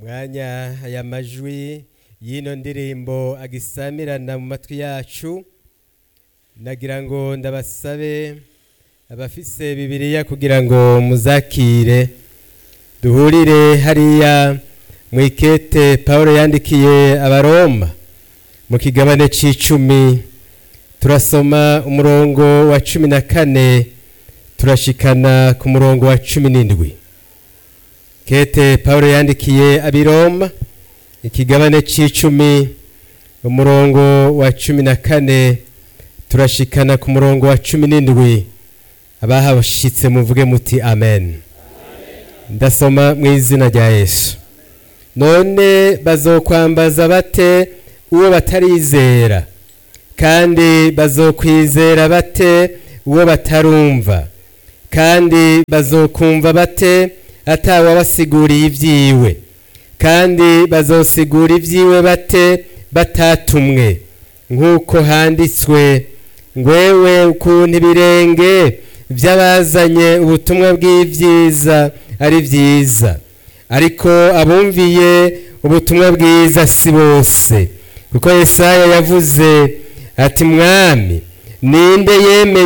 mwanya aya majwi y'ino ndirimbo agisamirana mu matwi yacu nagira ngo ndabasabe abafise bibiriya kugira ngo muzakire duhurire hariya mu ikete paul yandikiye abaroma mu kigabane c'icumi turasoma umurongo wa cumi na kane turashikana ku murongo wa cumi n'indwi kete paul yandikiye abiroma ikigabane c'icumi umurongo wa cumi na kane turashikana ku murongo wa cumi n'indwi abahashitse muvuge muti amen ndasoma mu izina rya yesu none bazokwambaza bate uwo batarizera kandi bazokwizera bate uwo batarumva kandi bazokumva bate atawabasiguriye ibyiwe kandi bazosigura ibyiwe bate batatumwe nk'uko handitswe ngwewe ukuntu ibirenge by'abazanye ubutumwa bw'ibyiza ari byiza ariko abumviye ubutumwa bwiza si bose kuko Yesaya yavuze ati mwami ninde yemeye